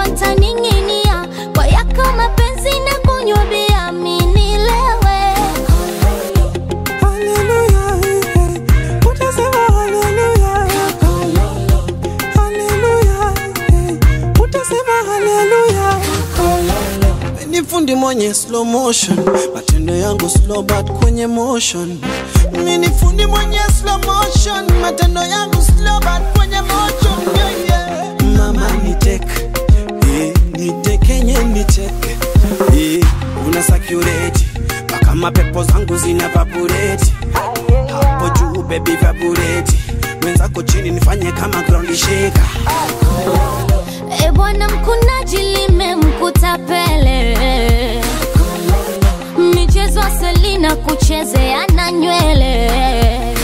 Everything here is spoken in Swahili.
utaning'inia kwa yako mapenzi na kunywa bia minilewe Haleluya, eh, utasema haleluya. Haleluya, eh, utasema haleluya. Ni fundi mwenye slow motion, matendo yangu slow but kwenye motion. Mimi ni fundi mwenye slow motion, matendo yangu slow but kwenye motion. Yeah, yeah. Mama ni tek, eh, ni tekenye ni tek, eh, una security mpaka mapepo zangu zina vaporate hapo juu baby vaporate mwenzako chini nifanye kama ground shaker E bwana mkunaji limemkuta pele michezo Selina kuchezea na nywele